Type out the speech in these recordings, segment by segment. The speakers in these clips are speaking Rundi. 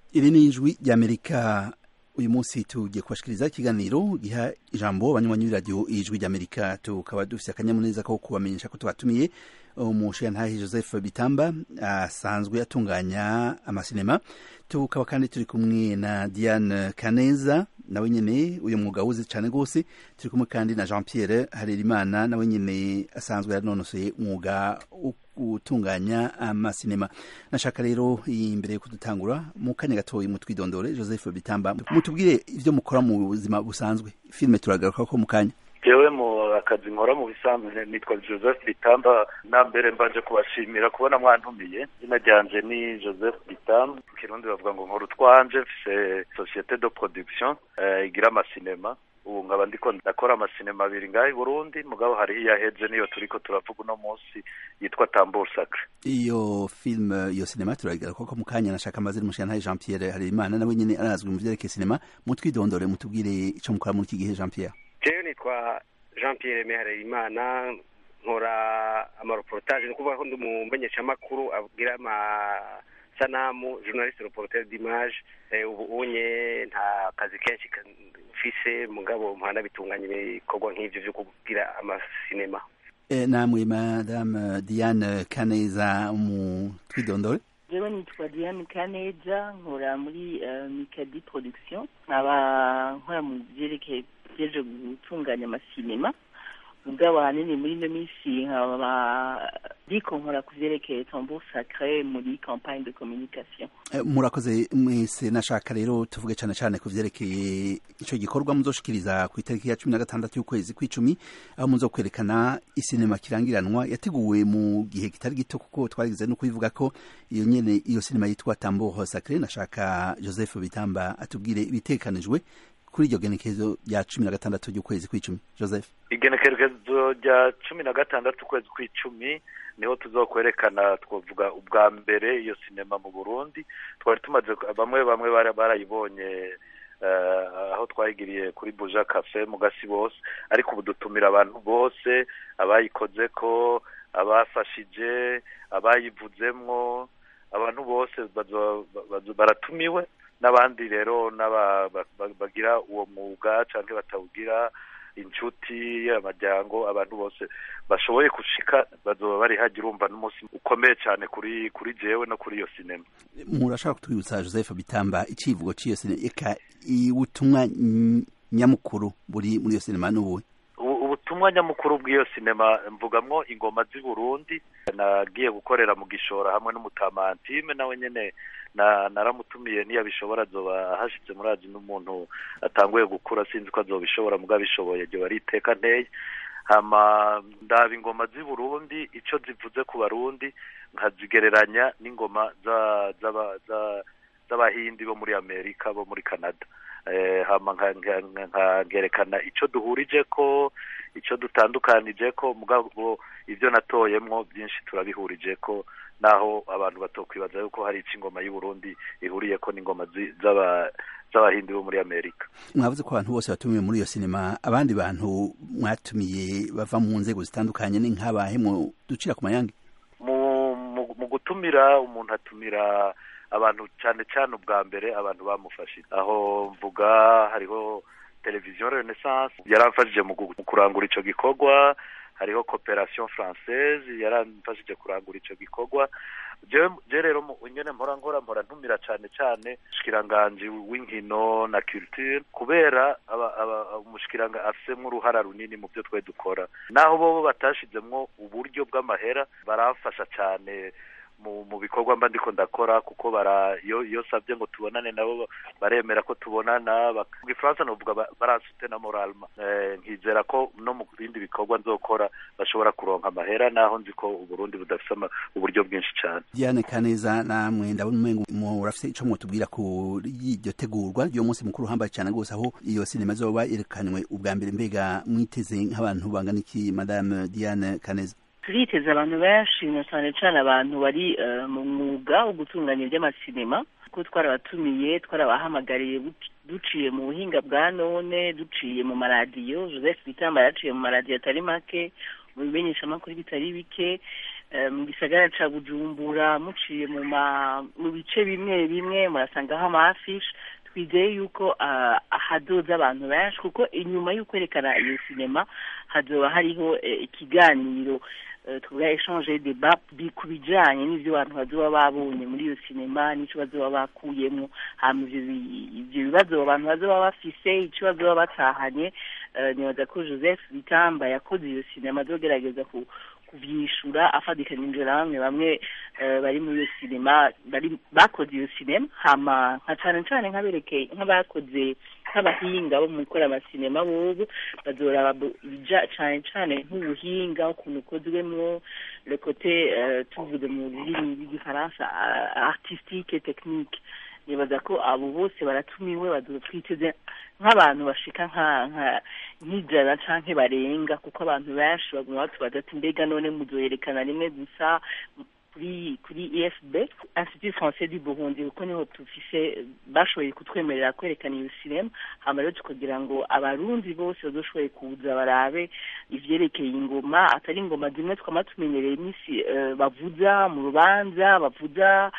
iri ni ijwi ry'amerika uyu munsi tugiye kubashikiriza ikiganiro giha ijambo abanywanyi b'iradiyo ijwi ry'amerika tukaba dufise akanyamuneza ko kubamenyesha ko tubatumiye umushiyantahe joseph bitamba asanzwe atunganya amasinema tukaba kandi turi kumwe na diane kaneza nawe nyene uyu mwuga wuzi cane rwose turi kumwe kandi na jean pierre harerimana nawe nyene asanzwe yanonosoye umwuga wo gutunganya amasinema nashaka rero imbere yo kudutangura mu kanya gatoyi mutwidondore joseph bitamba mutubwire ivyo mukora mu buzima busanzwe filime turagaruka ko mu kanya jewe mu akazi nkora mu bisanzwe nitwa joseph bitamba na mbere mbanje kubashimira kubona mwantumiye izina ryanje ni joseph bitamba kirundi bavuga ngo nkora utwanje mfise societe de production uh, igira amasinema ubu nkaba ndiko ndakora amasinema abiri ngaho i burundi mugabo hariho iyaheje niyo turiko turavuga uno munsi yitwa tambour sacre iyo filime iyo sinema turagaruka ko mu kanya nashaka amazina umushiyantahe jean pierre harerimana nawe nyene arazwi mu vyerekeye sinema mutwidondore mutubwire ico mukora muri iki gihe jean pierre jewe nitwa jean pierre meharerimana nkora amareportage ni ukuvuga ko ndi umumenyeshamakuru abwira amasanamu journaliste reporter d'image ubu unye nta kazi kenshi mfise mugabo mpana bitunganya ibikorwa nk'ivyo vyo kubwira amasinema namwe madame diane kaneza mu twidondore jewe nitwa diane kaneza nkora muri mikadi production nkaba nkora mu vyerekeye vyeje gutunganya amasinema mugabo ahanini muri ino minsi nkaba ndiko nkora ku vyerekeye tambour sacre muri campagne de communication murakoze mwese nashaka rero tuvuge cane cane ku vyerekeye ico gikorwa muzoshikiriza ku itariki ya cumi na gatandatu y'ukwezi kw'icumi aho muzo kwerekana isinema kirangiranwa yateguwe mu gihe kitari gito kuko twarigize no kubivuga ko iyo nyene iyo sinema yitwa tambour sacre nashaka joseph bitamba atubwire ibitekanijwe kuri iryo genekerezo rya cumi na gatandatu ry'ukwezi kw'icumi joseph igenekerezo rya cumi na gatandatu ukwezi kw'icumi niho tuzokwerekana twavuga ubwa mbere iyo sinema mu burundi twari tumaze bamwe bamwe barayibonye aho twayigiriye kuri buja cafe mu gasi bose ariko ubu dutumira abantu bose abayikoze ko abafashije abayivuzemwo abantu bose baratumiwe n'abandi rero bagira uwo mwuga cyangwa batawugira inshuti amajyango abantu bose bashoboye gushika bazoba bari hagira urumva n'umunsi ukomeye cyane kuri kuri jewe no kuri iyo sinema murashaka kutwibutsa joseph bitamba icivugo cy'iyo sinema eka ubutumwa nyamukuru buri muri iyo sinema n'ubuhe ubutumwa nyamukuru bw'iyo sinema mvugamwo ingoma z'i burundi nagiye gukorera mu gishora hamwe n'umutamantime nawe nyene na naramutumiye niyabishobora azoba ahashitse murazi n'umuntu atanguye gukura sinzi ko azobishobora mugabo abishoboye ryo bari iteka nteye hama ndaba ingoma z'i burundi ico zivuze ku barundi nkazigereranya n'ingoma z'abahindi bo muri amerika bo muri canada hama nkagerekana ico duhurije ko ico dutandukanije ko mugabo ivyo natoyemwo byinshi turabihurije ko naho abantu batokwibaza yuko hari ico ingoma y'u Burundi ihuriye ko n'ingoma z'abahindi bo muri Amerika mwavuze ko abantu bose batumiwe muri iyo sinema abandi bantu mwatumiye bava mu nzego zitandukanye ni nk'abahe mu ducira ku mayange mu gutumira umuntu atumira abantu cyane cyane ubwa mbere abantu bamufashije aho mvuga hariho televiziyo renaissance yaramfashije mu kurangura ico gikorwa hariho coopération française yaramfashije kurangura ico gikorwa je rero nyene mpora nkora mpora ntumira cane cane umushikiranganji w'inkino na culture kubera umushikiranga afisemwo uruhara runini mu vyo twe dukora naho bobo batashizemwo uburyo bw'amahera baramfasha cane mu mu bikorwa mba ndiko ndakora kuko bara iyo iyo savye ngo tubonane nabo baremera ko tubonana mu gifaransa novuga baransute na moralma eh, nkizera ko no mu bindi bikorwa nzokora bashobora kuronka amahera naho nzi ko uburundi budafise uburyo bwinshi cane Diane Kaneza namwe ndabona umengo murafise ico mwotubwira ku iryo tegurwa ryo munsi mukuru uhambaye cane gose aho iyo sinema zoba yerekanywe ubwa mbere mbega mwiteze nk'abantu bangana iki madame Diane Kaneza turiteze abantu benshi na cyane cyane abantu bari mu mwuga wo gutunganya iby'amasinema kuko twarabatumiye twarabahamagariye duciye mu buhinga bwa none duciye mu maradiyo joseph bitamba yaciye mu maradiyo atari make mu bimenyeshamakuru bitari bike mu gisagara ca bujumbura muciye mu mu bice bimwe bimwe murasangaho amafishi twizeye yuko hazoza abantu benshi kuko inyuma y'ukwerekana iyo sinema hazoba hariho ikiganiro tuvuga echange debat ku bijanye n'ivyo abantu bazoba babonye muri iyo sinema n'ico bazoba bakuyemwo hama ivyo bibazo abantu bazoba bafise ico bazoba batahanye nibaza ko joseph bitamba yakoze iyo sinema azogerageza kuvyishura afadikanije na bamwe bamwe bari muri iyo sinema bari bakoze iyo sinema hama nka cane cane nk'aberekeye nk'abakoze nk'abahinga bo mu gukora amasinema bobo bazoraba bija cane cane nk'ubuhinga ukuntu ukozwemwo le côté tuvuze mu rurimi rw'igifaransa artistique technique nibaza ko abo bose baratumiwe bazotwiteze nk'abantu bashika nka nk'ijana canke barenga kuko abantu benshi baguma batubaza ati mbega none muzoyerekana rimwe gusa kuri kuri efb institut français du burundi kuko niho tufise bashoboye kutwemerera kwerekana iyo sinema hama rero tukagira ngo abarundi bose bazoshoboye kuza barabe ivyerekeye ingoma atari ingoma zimwe twama tumenyereye imisi bavuza mu rubanza bavuza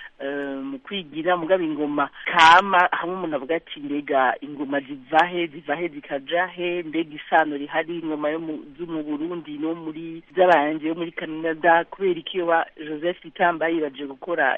mu kwigira mugabo ingoma kama hamwe umuntu avuga ati mbega ingoma ziva he ziva he zikaja he mbega isano rihari ingoma yo zo mu burundi no muri z'abanje yo muri canada kubera iki iyo ba joseph itamba yibaje gukora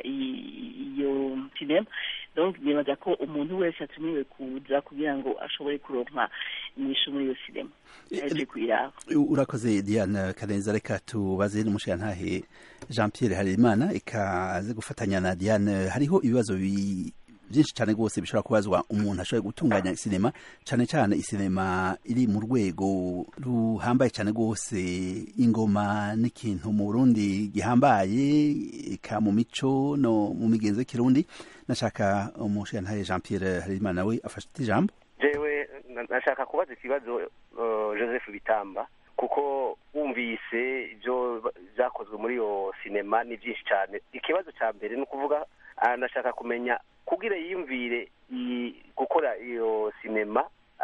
iyo sinema donc nibaza ko umuntu wese atumiwe kuza kugira ngo ashobore kuronka inyishu muri iyo sinema yaje kuyiraba urakoze diane karenza reka tubaze n'umushirantahe jean pierre harerimana ikaze gufatanya na diane hariho ibibazo byinshi cyane rwose bishobora kubazwa umuntu ashoboye gutunganya sinema cyane cyane isinema iri mu rwego ruhambaye cyane rwose ingoma n'ikintu mu burundi gihambaye ika mu mico no mu migenzo y'ikirundi nashaka umushirantahe jean pierre harerimana nawe afashe ijambo jewe nashaka kubaza ikibazo joseph bitamba kuko wumvise ibyo byakozwe muri iyo sinema ni byinshi cyane ikibazo cya mbere ni ukuvuga nashaka kumenya kugira yiyumvire gukora iyo sinema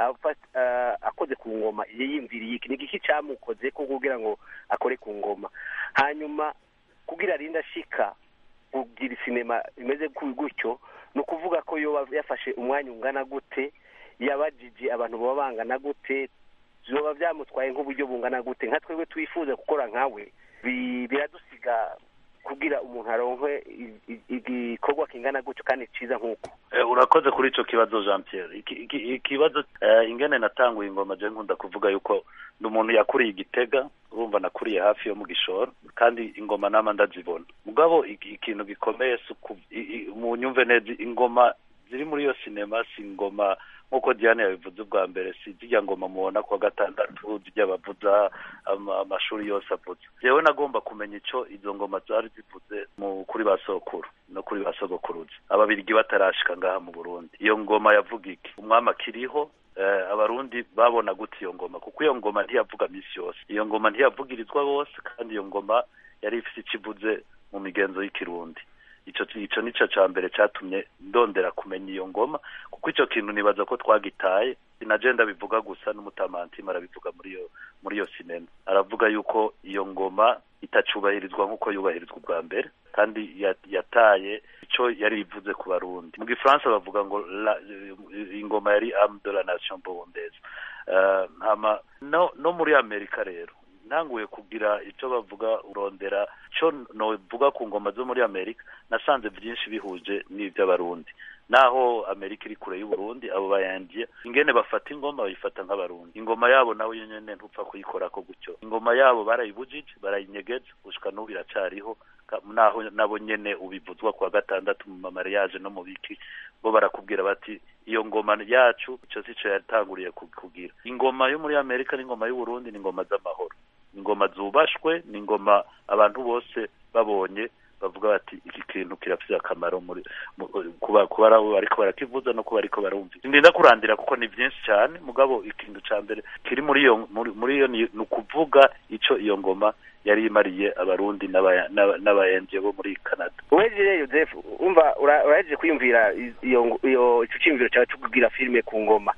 akoze ku ngoma yiyumviriye iki ni igiki cyamukoze ko kugira ngo akore ku ngoma hanyuma kugira arinde ashika kugira sinema imeze gutyo ni ukuvuga ko yafashe umwanya ungana gute yabajije abantu baba bangana gute biba byamutwaye nk'uburyo bungana gute nka twebwe twifuza gukora nkawe biradusiga kugira umuntu aronke igikorwa kingana gutyo kandi cyiza nk'uko urakoze kuri icyo kibazo jean pierre ikibazo ingene natanguye ingoma je nkunda kuvuga yuko ni umuntu yakuriye igitega urumva nakuriye hafi yo mu gishoro kandi ingoma nama ndazibona mugabo ikintu gikomeye mu nyumve neza ingoma ziri muri iyo sinema si ingoma nk'uko diane yabivuze ubwa mbere si zijya ngoma mubona kuwa gatandatu zijya bavuza amashuri yose avuze yewe nagomba kumenya icyo izo ngoma zari zivuze kuri ba sokuru no kuri ba sogokuruza ababirigi batarashika ngaha mu burundi iyo ngoma yavuga iki umwami akiriho abarundi babona gute iyo ngoma kuko iyo ngoma ntiyavuga minsi yose iyo ngoma ntiyavugirizwa bose kandi iyo ngoma yari ifite ikivuze mu migenzo y'ikirundi ico ico nico ca mbere catumye ndondera kumenya iyo ngoma kuko ico kintu nibaza ko twagitaye sinagenda bivuga gusa n'umutamantima arabivuga muri iyo muri iyo sinema aravuga yuko iyo ngoma itacubahirizwa nk'uko yubahirizwa ubwa mbere kandi yataye ico yari ivuze ku barundi mu gifaransa bavuga ngo ingoma yari ame de la nation burundaise hama no no muri amerika rero ntanguye kugira icyo bavuga urondera cyo novuga ku ngoma zo muri amerika nasanze byinshi bihuje n'iby'abarundi naho amerika iri kure y'uburundi abo bayangiye ingene bafata ingoma bayifata nk'abarundi ingoma yabo nawe nyene ntupfa kuyikorako gutyo ingoma yabo barayibujije barayinyegeza gushika n'ubu iracariho naho nabo nyene ubivuzwa kuwa gatandatu mu mamariyaje no mu biki bo barakubwira bati iyo ngoma yacu ico sico yatanguriye kugira ingoma yo muri amerika n'ingoma y'uburundi ni ingoma z'amahoro ingoma zubashwe ni ingoma abantu bose babonye bavuga bati iki kintu kirafite akamaro muri kuba kuba ariko barakivuza no kuba ariko barumva ndinda kurandira kuko ni byinshi cyane mugabo ikintu ca mbere kiri muri iyo muri iyo ni ukuvuga ico iyo ngoma yari imariye abarundi n'abayenje bo muri canada weje rero joseph umva urahejeje kwiyumvira iyo iyo ico ciyumviro cyawe cyo kugira filime ku ngoma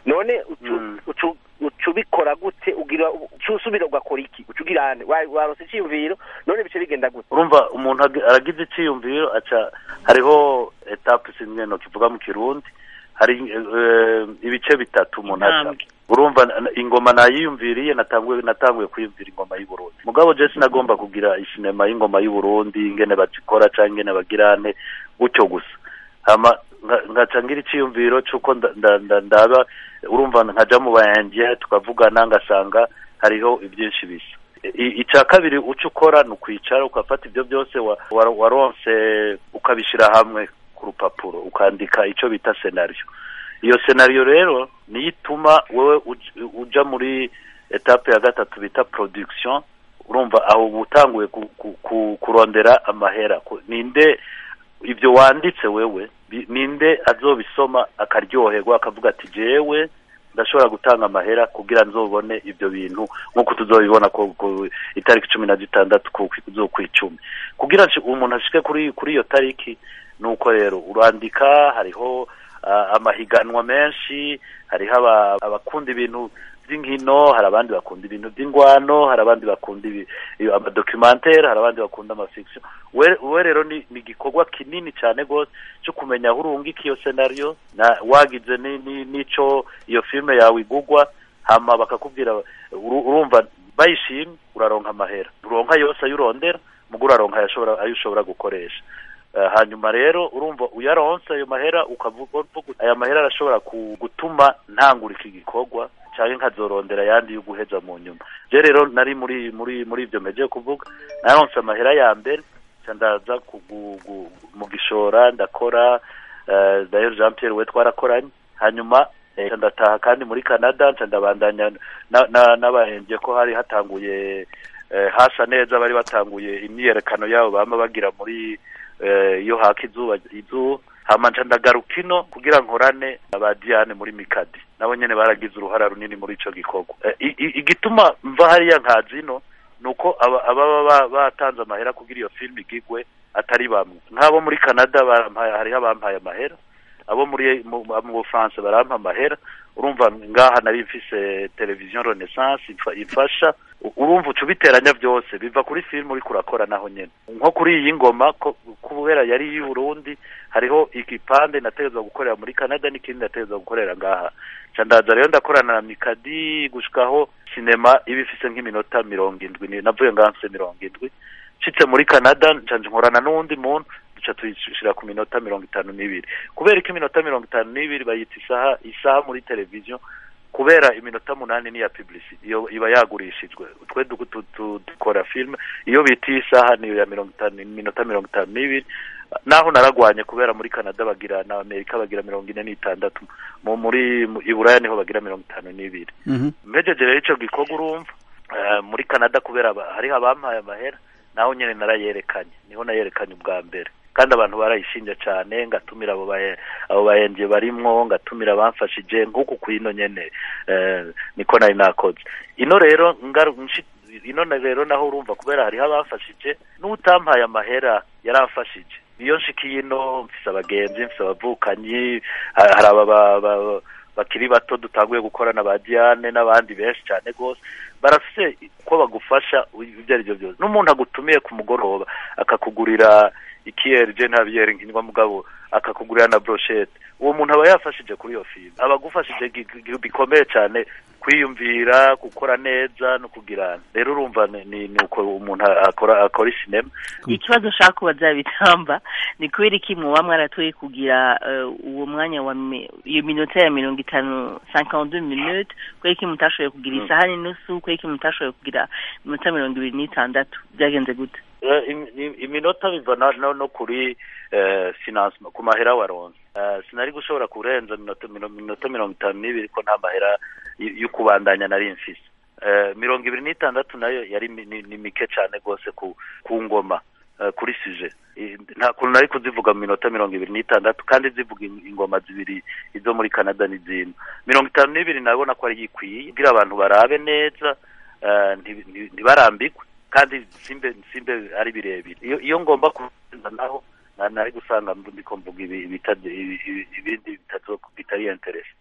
none ucu Mm. ucu uca ubikora gute ugira uca usubira ugakora iki uca ugira ane Wa- warose icyiyumviro none bice bigenda gute urumva umuntu ag- aragize icyiyumviro aca hariho etape sinzi no kivuga mu kirundi hari eh, ibice bitatu umuntu aca Intambwe. urumva n- ingoma nayiyumviriye natanguye natanguye kwiyumvira ingoma y'u Burundi mugabo je sinagomba kugira isinema y'ingoma y'u Burundi ingene bazikora canke ingene bagirane gutyo gusa hama nga- ngaca ngira iciyumviro c'uko nda- nda- nda- ndaba urumva nkaja mu bayange tukavugana ngasanga hariho ibyinshi bisa I- icya kabiri uco ukora ni ukwicara ugafata ibyo byose wa- wa- waronse ukabishyira hamwe ku rupapuro ukandika icyo bita senariyo iyo senariyo rero niyo ituma wowe uj- uja muri etape ya gatatu bita production urumva aho uba utanguye ku- ku- ku- kurondera amahera Ku- ninde ibyo wanditse wewe bi- ninde azobisoma akaryoherwa akavuga ati jewe ndashobora gutanga amahera kugira nzobone ibyo bintu nk'uko tuzobibona ku ku itariki cumi na zitandatu ku kw'icumi kugira ngo umuntu ashike kuri kuri iyo tariki ni uko rero urandika hariho ah, amahiganwa menshi hariho aba- abakunda ibintu by'inkino hari abandi bakunda ibintu by'ingwano hari abandi bakunda ibi- iyo amadocumentere hari abandi bakunda amafiction we we rero ni ni igikorwa kinini cyane rwose cyo kumenya aho urungika iyo senariyo na wagize ni- ni- n'ico iyo filime yawe igugwa hama bakakubwira uru- urumva bayishimye uraronka amahera uronka yose ayo urondera mugo uraronka ayo ushobora ayo ushobora gukoresha Eh, hanyuma rero urumva uyaronse ayo mahera ukavuga uvuga uti, aya mahera arashobora ku- gutuma ntangura iki gikorwa cyangwa nkazorondera ayandi yo guheza mu nyuma je rero nari muri muri muri ibyo meje kuvuga naronse amahera ya mbere nca ndaza kugu- gu- mu gishora ndakora eh, d'ailleurs Jean Pierre we twarakoranye hanyuma eh, nca ndataha kandi muri Canada nca ndabandanya na- na- n'abahembye ko hari hatanguye eh, hasa neza bari batanguye imyiyerekano yabo bama bagira muri eh, iyo haka izuba izuba hama nca ndagaruka ino kugira nkorane aba Diane muri Mikadi nabo nyene baragize uruhara runini muri ico gikorwa Eh, i- i- igituma mva hariya nkazi ino nuko aba- ababa ba- batanze amahera kugira iyo filime igigwe atari bamwe nk'abo muri Canada barampaye hariho abampaye amahera abo muri mu mu Bufaransa barampa amahera urumva ngaha nari mfise televiziyo Renaissance imfa- imfasha U- urumva uca ubiteranya byose biva kuri filime uriko urakora naho nyene nko kuri iyi ngoma ko kubera yari iy'i Burundi hariho igipande nategezwa gukorera muri Canada n'ikindi nategezwa gukorera ngaha ca ndaza rero ndakorana na Mikadi gushikaho sinema iba ifise nk'iminota mirongo indwi ni- navuye ngaha mfise mirongo indwi nshitse muri Canada nca nkorana n'uwundi muntu duca tuyishira ku minota mirongo itanu n'ibiri kubera ko iminota mirongo itanu n'ibiri bayita isaha isaha muri televiziyo kubera iminota munani ni iya publicity iyo iba yagurishijwe twe du- tu- tu- dukora filime iyo bita isaha niyo ya mirongo itanu iminota mirongo itanu n'ibiri naho naragwanye kubera muri Canada bagira na Amerika bagira mirongo ine n'itandatu mu muri mu- i Buraya niho bagira mirongo itanu n'ibiri Mhm. mpejeje rero ico gikorwa urumva eh, muri Canada kubera aba- hariho abampaye amahera naho nyene narayerekanye niho nayerekanye ubwa mbere kandi abantu barayishinja cyane ngatumira abo baye abo bayenje barimwo ngatumira abamfashije nk'uku kwino nyene eh, niko nari nakoze ino rero ngaru nshi- ino na- rero naho urumva kubera hariho abamfashije n'utampaye amahera yaramfashije iyo nshikiye ino mfise abagenzi mfise abavukanyi ha- hari aba ba- ba- bakiri bato dutanguye gukorana ba Diane n'abandi benshi cyane gose barafise ko bagufasha ibyo ari byo byose n'umuntu agutumiye ku mugoroba akakugurira ikiyeri je ntabiyeri nkinywa mugabo akakugurira na brochette uwo muntu aba yafashije kuri iyo filime aba agufashije gi- gi- bikomeye cyane kwiyumvira gukora neza no kugirana rero urumva ni ni ni uko umuntu akora akora sinema ikibazo ushaka kubaza bitamba ni kubera iki muba mwaratoye kugira eh, uwo mwanya wa mi- iyo minota ya mirongo itanu 52 minute kubera iki mutashoboye kugira Mm. isaha n'inusu kubera iki mutashoboye kugira iminota mirongo ibiri n'itandatu byagenze gute Eh, im- im- iminota biva na- no no kuri eh, financement ku mahera waronse Eh, sinari gushobora kurenza minota mino- minota mirongo itanu n'ibiri ko nta mahera y- yo kubandanya nari mfise Eh, mirongo ibiri n'itandatu nayo yari mi- ni ni mike cyane rwose ku ku ngoma eh, kuri suje I- nta kuntu nari kuzivuga mu minota mirongo ibiri n'itandatu kandi zivuga in- ingoma zibiri izo muri canada n'izindi mirongo itanu n'ibiri nabona ko ari yikwiye kugira abantu barabe neza eh, nti- nti- ntibarambikwe kandi simbe simbe ari birebire iyo iyo ngomba kurenza naho na- nari gusanga ndiko mvuga ibi- ibita- ibi- ibi- ibindi bitazo bitari interest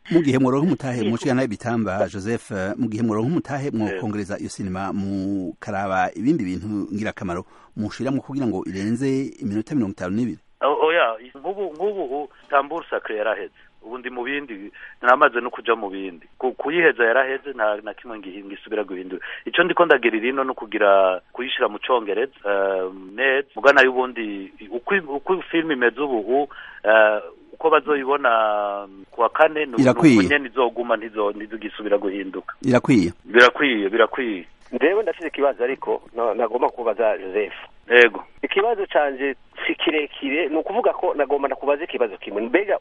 mu gihe muronka umutahe mushikana ibitamba Joseph mu gihe muronka umutahe mwokongereza iyo sinema mukaraba ibindi bintu ngirakamaro mushiramwo kugira ngo irenze iminota mirongo itanu n'ibiri oya nk'ubu nk'ubu tambura sacre yaraheze ubu ndi mu bindi namaze no kuja mu bindi kuyiheza yaraheze nta na kimwe ngisubira guhindura ico ndiko ndagirira ino no kugira kuyishira mu congereza neza mugana y'ubundi uko film imeze ubu uko bazoyibona kuwa kane nyene izoguma ntizogisubira guhinduka irakwiye birakwiye birakwiye ndewe ndafite ikibazo ariko nagomba kubaza joseph yego ikibazo canje si kirekire ni ukuvuga ko nagomba ndakubaza ikibazo kimwe mbega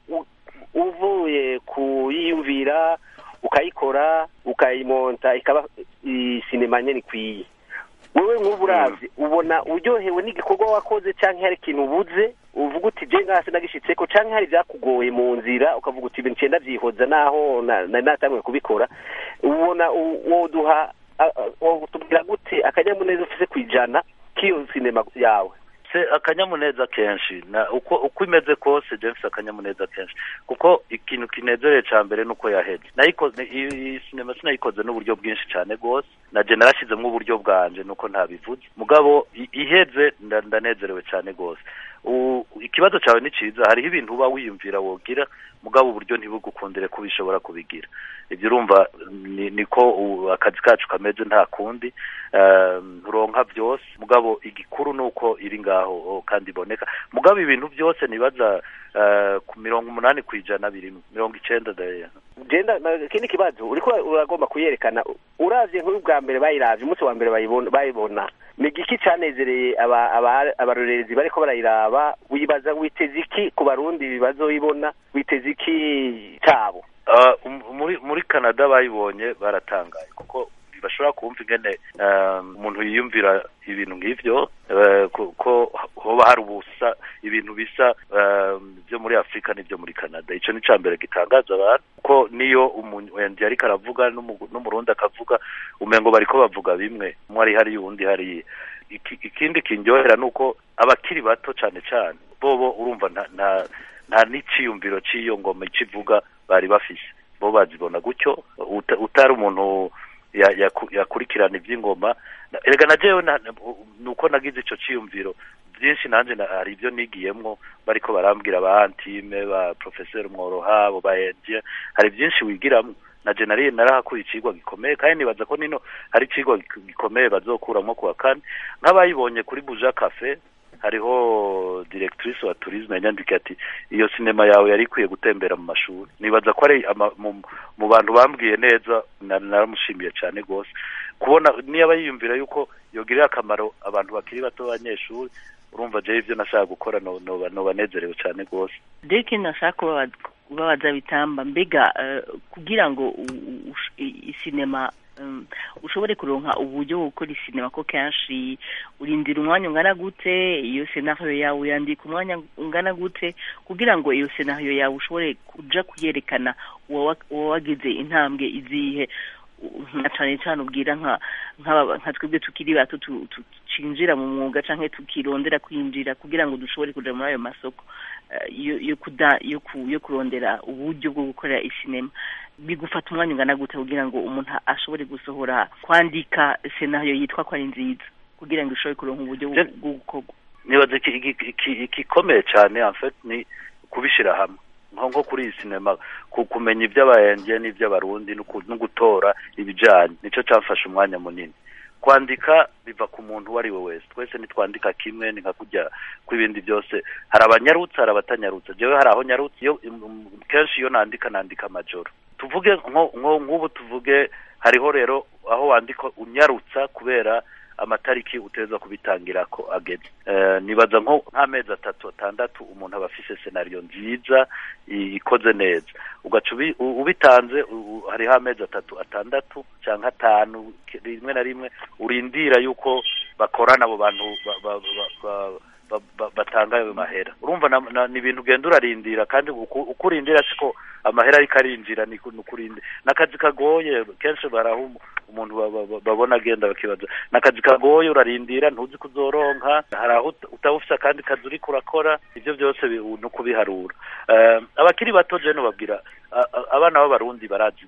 uvuye kuyiyumvira ukayikora ukayimonta ikaba sinema nyene ikwiye wewe nk'ubu uravye ubona uryohewe n'igikorwa wakoze canke hari ikintu ubuze uvuga uti je ngase nagishitseko canke hari vyakugoye mu nzira ukavuga uti ibintu cenda vyihoza naho nari natanguye kubikora ubona woduha tubwira gute akanyamuneza ufise kwijana k'iyo sinema yawe se akanyamuneza kenshi na uko uko imeze kose James akanyamuneza kenshi kuko ikintu kinezereye ca mbere nuko yaheze nayikoze iyi sinema sinayikoze n'uburyo bwinshi cyane gose na je narashizemwo uburyo bwanje nuko ntabivuze mugabo iheze ndanezerewe cyane gose ikibazo cyawe ni cyiza hariho ibintu uba wiyumvira wogira mugabo uburyo ntibugukundire ko ubishobora kubigira ibyo urumva niko akazi kacu kameze nta kundi nturonka byose mugabo igikuru ni uko iri ngaho kandi iboneka mugabo ibintu byose nibaza ku mirongo umunani ku ijana birimo mirongo icenda daya genda ikindi kibazo uriko uragomba kuyerekana uravye nk'uyu bwa mbere bayiravye umunsi wa mbere bayibona ni igiki canezereye abarorerezi bariko barayiraba wibaza witeze iki ku barundi bazoyibona witeze iki cabo muri muri canada bayibonye baratangaye kuko bashobora kumva ingene umuntu yiyumvira ibintu nk'ivyo ko hoba hari ubusa ibintu bisa byo muri afurika n'ibyo muri canada ico ni ca mbere gitangaza abantu ko niyo umundi ariko aravuga n'umurundi akavuga umengo bariko bavuga bimwe umwe ari hariya uwundi hariya ikindi kindyohera ni uko abakiri bato cane cane bobo urumva nta nta n'iciyumviro c'iyo ngoma icivuga bari bafise bo bazibona gutyo utari umuntu yakurikirana iby'ingoma erega na jewe nuko nagize ico ciyumviro byinshi nanje hari ibyo nigiyemwo bariko barambwira ba antime ba professeur mworoha bo ba Edie hari byinshi wigiramwo na je nari narahakuye icigwa gikomeye kandi nibaza ko nino hari icigwa gikomeye bazokuramwo kuwa kane nk'abayibonye kuri buja cafe hariho directrice wa tourisme yanyandikiye ati iyo sinema yawe yari ikwiye gutembera mu mashuri nibaza ko ari mu bantu bambwiye neza naramushimiye cyane rwose kubona niba yiyumvira yuko yogirira akamaro abantu bakiri bato b'abanyeshuri urumva jewe ibyo nashaka gukora nobanezerewe cyane rwose deke nashaka kubabaza bitamba mbega kugira ngo isinema ushobore kuronka uburyo bwo gukora isinema ko kenshi urindira umwanya ungana gute iyo senario yawe uyandika umwanya ungana gute kugira ngo iyo senario yawe ushobore kuja kuyerekana uwo wagize intambwe izihe nka cane cane ubwira nka nka twebwe tukiri bato tucinjira mu mwuga canke tukirondera kwinjira kugira ngo dushobore kuja muri ayo masoko yo kuda yo kurondera uburyo bwo gukorera isinema bigufata umwanya ungana gute kugira ngo umuntu ashobore gusohora kwandika senario yitwa ko ari nziza kugira ngo ishobore kuronka uburyo bwo gukorwa nibaza igikomeye cyane en fait ni kubishira hamwe nko kuri iyi sinema kumenya iby'abayenge n'iby'abarundi no gutora ibijyanye nicyo cyafashe umwanya munini kwandika biva ku muntu uwo ari we wese twese ntitwandika kimwe ni nka kujya kw'ibindi byose hari abanyarutse hari abatanyarutse jewe hari aho nyarutse iyo kenshi iyo nandika nandika amajoro tuvuge nk'ubu tuvuge hariho rero aho wandika unyarutsa kubera amatariki uteza kubitangira ko ageze nibaza nko nk'amezi atatu atandatu umuntu aba afise senariyo nziza ikoze neza ugaca ubitanze hariho amezi atatu atandatu cyangwa atanu rimwe na rimwe urindira yuko bakorana abo bantu batanga ayo mahera urumva ni ibintu ugenda urarindira kandi uko urindira siko amahera ariko arinjira ni kurinde n'akazi kagoye kenshi baraha umuntu babona agenda bakibaza n'akazi kagoye urarindira ntuzi kuzoronka hari aho utaba ufise akandi kazi uriko urakora ivyo byose ni ukubiharura abakiri bato jeno babwira abana b'abarundi barazi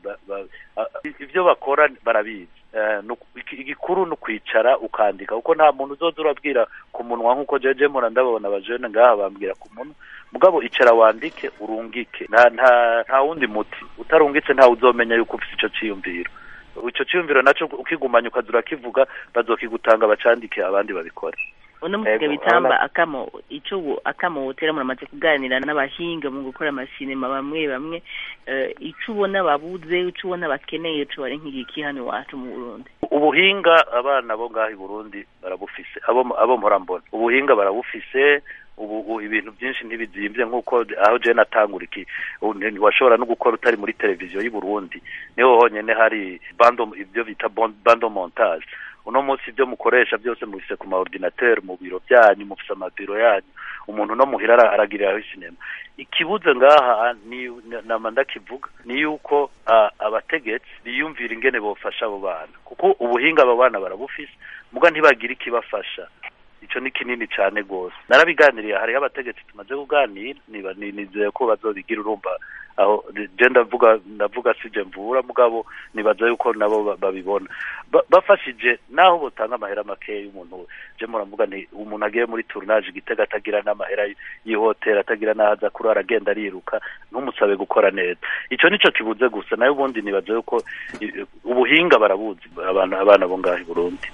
ivyo bakora barabizi igikuru ni ukwicara ukandika kuko nta muntu uzoza urabwira ku munwa nk'uko jeje mura ndabona abajene ngaha bambwira ku munwa mugabo icara wandike urungike nta nta nta wundi muti utarungitse ntawe uzomenya yuko ufite ico ciyumviro ico ciyumviro naco ukigumanya ukaza urakivuga bazokigutanga bacandike abandi babikora uno musiga bitamba akamo ico akamo wotera muramaze kuganira n'abahinga mu gukora amasinema bamwe bamwe ico ubona babuze ico ubona bakeneye ico bari nk'igiki hano iwacu mu Burundi ubuhinga abana bo ngaho i Burundi barabufise abo abo mpora mbona ubuhinga barabufise ubu ibintu byinshi ntibizimvye nk'uko aho je natangura iki washobora no gukora utari muri televiziyo y'u Burundi niho honyene hari bando ibyo bita bando montage uno munsi ibyo mukoresha byose mubise ku ma ordinateur mu biro byanyu mufise amabiro yanyu umuntu no muhira aragiriraho sinema ikibuze ngaha ni nama ndakivuga ni yuko abategetsi biyumvira ingene bofasha abo bana kuko ubuhinga abo bana barabufise muga ntibagira ikibafasha ico ni kinini cane gose narabiganiriye hariho abategetsi tumaze kuganira niba nizeye ko bazobigira urumva aho je ndavuga ndavuga sije mvura mugabo nibaza yuko nabo babibona bafashije naho botanga amahera makeya y'umuntu je muravuga nti umuntu agiye muri tournage igitega atagira n'amahera y'ihoteli atagira n'aho aza kurara agenda ariruka ntumusabe gukora neza ico nico kibuze gusa nayo ubundi nibaza yuko ubuhinga barabuzi abana abana bo ngaho i Burundi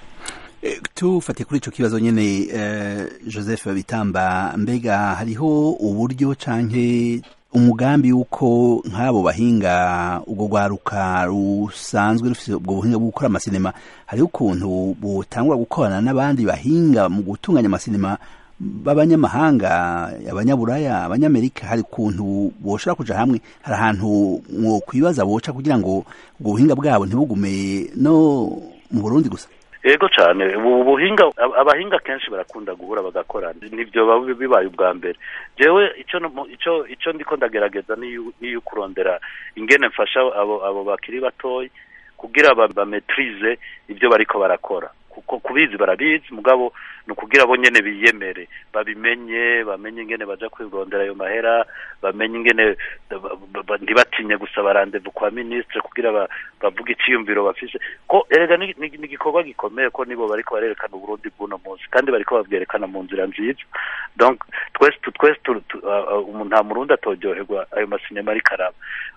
tufate kuri ico kibazo nyene Joseph Bitamba mbega hariho uburyo canke umugambi yuko nk'abo bahinga ubwo rwaruka rusanzwe rufite ubwo buhinga bwo gukora amasinema hariho ukuntu butangura gukorana n'abandi bahinga mu gutunganya amasinema b'abanyamahanga abanyaburaya abanyamerika hari ukuntu boshobora kuja hamwe hari ahantu mwo kwibaza boca kugira ngo ubwo buhinga bwabo ntibugume no mu Burundi gusa yego cyane ubu buhinga abahinga kenshi barakunda guhura bagakorana nibyo bibaye ubwa mbere jewe icyo icyo icyo ndiko ndagerageza niyo kurondera ingene mfasha abo abo bakiri batoyi kugira bametrize ibyo bariko barakora kuko kubizi barabizi mugabo ni ukugira bo nyene biyemere babimenye bamenye ingene baja kwirondera ayo mahera bamenye ingene ntibatinye gusaba randevu kwa ministre kugira bavuga iciyumviro bafise ko erega ni igikorwa gikomeye ko nibo bariko barerekana uburundi bw'uno munsi kandi bariko babwerekana mu nzira nziza donc twese twese nta murundi atoryoherwa ayo masinema ariko araba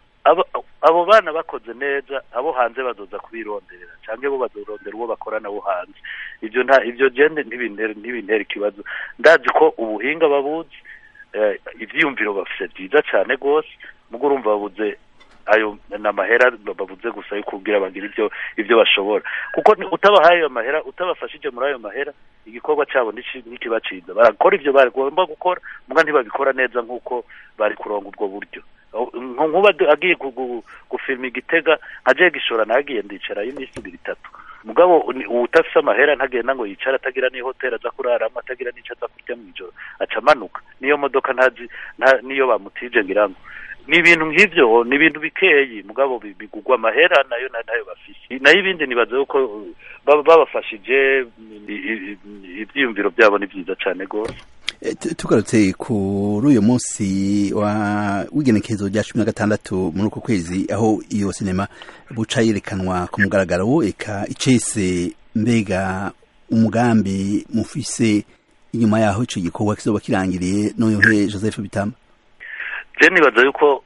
abo bana bakoze neza abo hanze bazoza kubironderera cyangwa bo bazorondera uwo bakorana bo hanze ibyo nta ibyo gende ntibintera ikibazo ndazi ko ubuhinga babuzi ibyiyumviro bafite byiza cyane rwose mugo urumva babuze ayo n'amahera babuze gusa yo kubwira bagira ibyo ibyo bashobora kuko utabahaye ayo mahera utabafashije muri ayo mahera igikorwa cyabo ntikibaciza barakora ibyo bagomba gukora muga ntibabikora neza nk'uko bari kuronga ubwo buryo nkuba agiye gufilma igitega nkaje gishora nagiye ndicarayo iminsi ibiri itatu mugabo utafise amahera ntagenda ngo yicara atagira n'ihoteli aza kuraramo atagira n'ico aza kurya mw'ijoro aca amanuka niyo modoka ntazi niyo bamutije ngira ngo ni ibintu nk'ivyo ni ibintu bikeyi mugabo bigugwa amahera nayo nayo bafise nayo ibindi nibaza yuko babafashije ivyiyumviro vyabo ni vyiza cane rwose tugarutse kuri uyu munsi w'igenekerezo rya cumi na gatandatu muri uko kwezi aho iyo sinema buca yerekanwa ku mugaragaro eka icese mbega umugambi mufise inyuma yaho ico gikorwa kizoba kirangiriye noyohe joseph bitamba je nibaza yuko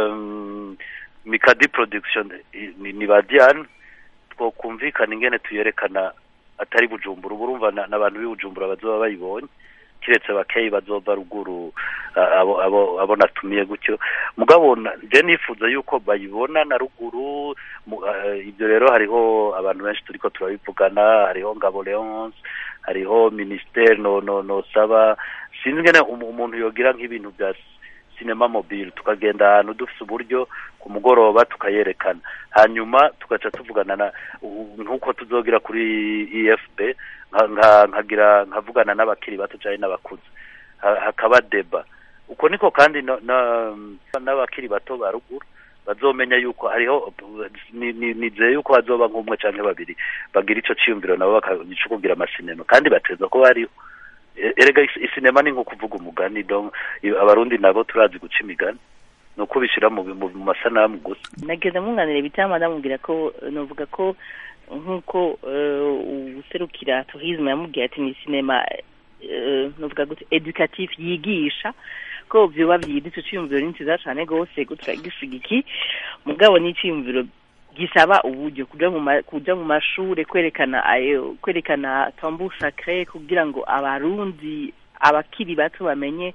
mikadi production ni ba diane twokumvikana ingene tuyerekana atari bujumbura ubu urumva n'abantu b'i bujumbura bazoba bayibonye kiretse bakeyi bazova ruguru abo abo abo natumiye gutyo mugabo je nifuza yuko bayibona na ruguru ibyo rero hariho abantu benshi turiko turabivugana hariho ngabo leonce hariho ministere no no no saba sinzi ngene umuntu yogira nk'ibintu bya cinema mobile tukagenda ahantu dufise uburyo ku mugoroba tukayerekana hanyuma tugaca tuvugana na nk'uko tuzogira kuri efp nkagira nkavugana n'abakiri bato cyane n'abakuze hakaba deba uko niko kandi n'abakiri abakiri bato ba ruguru bazomenya yuko hariho nizeye yuko bazoba nk'umwe canke babiri bagira ico ciyumviro nabo bakagica kugira amasinema kandi bateza ko bariho erega isinema ni nko kuvuga umugani donc abarundi nabo turazi guca imigani ni uko bishyira mu masanamu gusa nageze mwunganire bitama ndamubwira ko novuga ko nk'uko userukira tourisme yamubwiye ati ni sinema novuga gute educatif yigisha ko vyoba vyiza ico ciyumviro ni nziza cane gose turagishigiki mugabo ni iciyumviro gisaba uburyo kuja mu kuja mu mashure kwerekana ayo kwerekana tambour sacré kugira ngo abarundi abakiri bato bamenye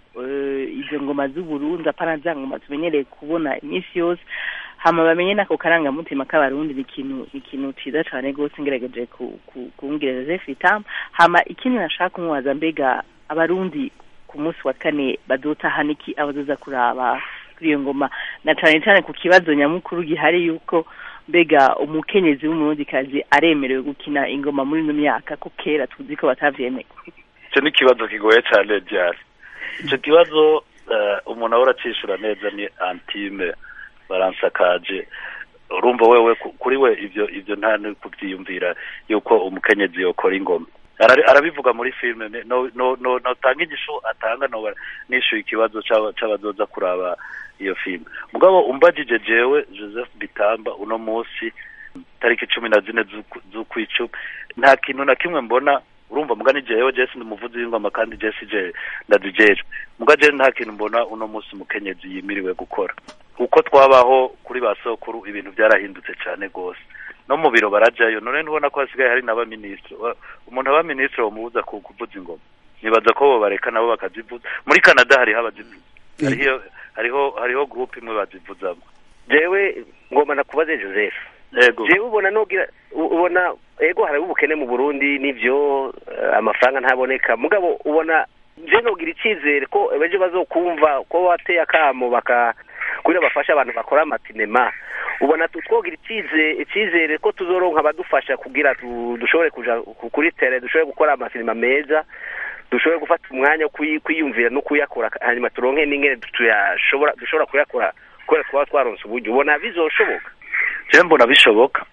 izo ngoma z'uburundi apana za ngoma tumenyereye kubona iminsi yose hama bamenye nako karangamutima k'abarundi ni ikintu ni ikintu ciza cane gose ngerageje kumbwira joseph itama hama ikindi nashaka kumubaza mbega abarundi ku munsi wa kane bazotahana iki abazoza kuraba kuri iyo ngoma na cane cane ku kibazo nyamukuru gihari yuko mbega umukenyezi w'umurundikazi aremerewe gukina ingoma muri ino myaka ko kera tuzi ko batavyemeye ico ni ikibazo kigoye cane ryari ico kibazo umuntu ahora acishura neza ni antime baransakaje urumva wewe kuri we ivyo ivyo nta kuvyiyumvira yuko umukenyezi yokora ingoma arabivuga muri filime no no no notanga igisho atanga no nishuye ikibazo c'abazoza kuraba iyo filime mugabo umbajije jewe Joseph Bitamba uno munsi tariki cumi na zine z'ukwicumi nta kintu na kimwe mbona urumva mugani jewe jesi ndi umuvuzi w'ingoma kandi jesi je ndazijejwe muga je nta kintu mbona uno munsi umukenyezi yimiriwe gukora uko twabaho kuri ba sokuru ibintu byarahindutse cyane gose no mu biro barajayo none ntubona ko hasigaye hari n'abaminisitiri umuntu aba minisitiri bamubuza kuvuza ingoma nibaza ko bo bareka nabo bakazivuza muri canada hariho abazivuza hariho hariho hariho gurupe imwe bazivuzamo jewe ngoma nakubaze joseph yego jewe ubona nogira ubona ego hari ubukene mu burundi nivyo amafaranga ntaboneka mugabo ubona je nogira icizere ko ejo bazokumva ko wateye akamo baka kugira bafasha abantu bakora amatinema ubona twogira icizere ko tuzoronka abadufasha kugira dushobore kuja kuri tere dushobore gukora amasinema meza dushobore gufata umwanya wo kwiyumvira no kuyakora hanyuma turonke n'ingene tuyashobora dushobora kuyakora kubera twaba twaronse uburyo ubona bizoshoboka je mbona bishoboka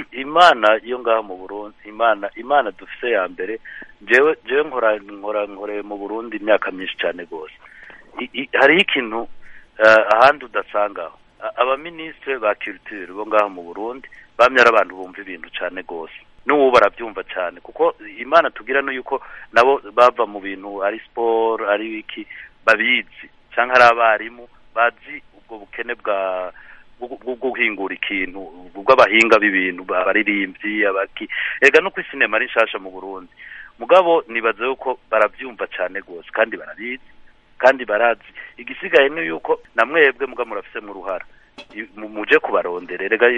imana iyo ngaha mu burundi imana imana dufise ya mbere jewe jewe nkora nkora nkoreye mu burundi imyaka myinshi cyane rwose hariho ikintu ahandi udasangaho abaminisitiri ba culture bo ngaha mu burundi bamye ari abantu bumva ibintu cyane rwose n'ubu barabyumva cyane kuko imana tugira no yuko nabo bava mu bintu ari siporo ari iki babizi cyangwa ari abarimu bazi ubwo bukene bwa bwo guhingura ikintu bw'abahinga b'ibintu abaririmbyi abaki ega no ku sinema ari nshasha mu burundi mugabo nibaza yuko barabyumva cyane rwose kandi barabizi kandi barazi igisigaye ni yuko na mwebwe muga murafisemo uruhara muje kubarondera rega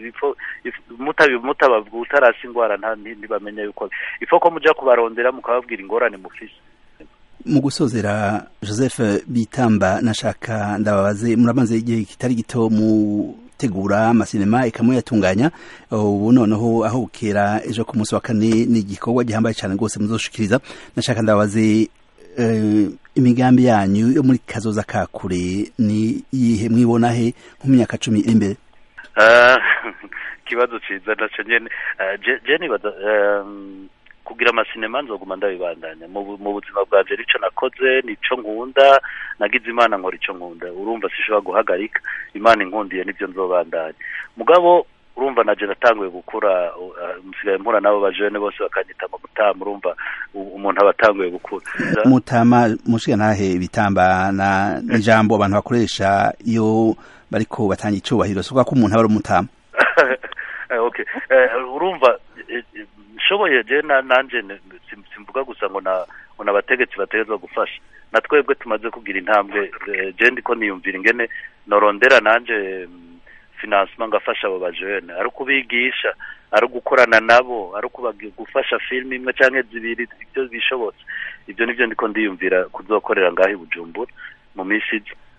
utarasi ingwara ntibamenya yuko ifo ko muja kubarondera mukababwira ingorane mufise mu gusozera joseph bitamba nashaka ndababaze muramaze igihe kitari gito mutegura amasinema ikamuyatunganya ubu noneho aho bukera ejo ku munsi wa kane ni igikorwa gihambaye cyane rwose muzoshikiriza nashaka ndababaze imigambi yanyu yo muri kazoza ka kure ni iyihe mwibona he nko mu myaka cumi iri imbere ikibazo ciza naco nyene je nibaza kugira amasinema nzoguma ndabibandanya mu buzima bwanje nico nakoze nico nkunda nagize imana nkora ico nkunda urumva sishobora guhagarika imana inkundiye nivyo nzobandanya mugabo urumva naje natanguye gukura musigaye mpura nabo bajene bose bakanyita ngo mutama urumva umuntu aba atanguye gukura mutama mushiga ntahe bitamba na ijambo abantu bakoresha iyo bariko batanga icubahiro soka ko umuntu aba ari umutama okay urumva nshoboye je nanje simvuga gusa ngo na ngo nabategetsi bategezwa gufasha na twebwe tumaze kugira intambwe je ndiko niyumvira ingene norondera nanje financement ngafasha abo bajene ari ukubigisha ari gukorana nabo ari gufasha filime imwe canke zibiri ibyo bishobotse ibyo nivyo ndiko ndiyumvira kuzokorera ngaho i Bujumbura mu minsi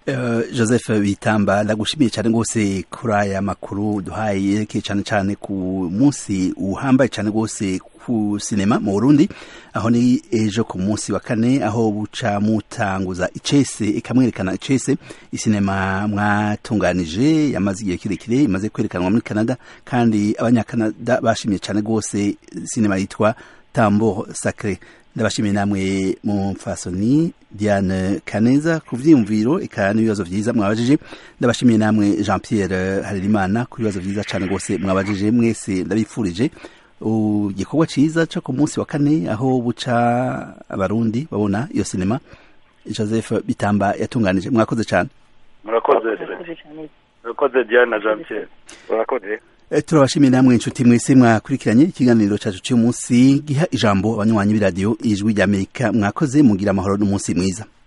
joseph bitamba ndagushimiye cyane rwose kuri aya makuru duhaye yerekeye cyane cyane ku munsi uhambaye cyane rwose ku sinema mu burundi aho ni ejo ku munsi wa kane aho buca mutanguza icese ikamwerekana icese isinema mwatunganije yamaze igihe kirekire imaze kwerekanwa muri canada kandi abanyakanada bashimiye cyane rwose sinema yitwa tambo sacre ndabashimiye namwe mu mfasoni diane kaneza ku vyiyumviro eka n'ibibazo vyiza mwabajije ndabashimiye namwe jean pierre harerimana ku bibazo vyiza cane rwose mwabajije mwese ndabifurije igikorwa ciza co ku munsi wa kane aho buca abarundi babona iyo sinema joseph bitamba yatunganije mwakoze cane murakoze murakoze diane na jean pierre murakoze turabashimiye namwe inshuti mwese mwakurikiranye ikiganiro cyacu cy'umunsi giha ijambo abanywanyi b'iradiyo ijwi ry'amerika mwakoze mugira amahoro n'umunsi mwiza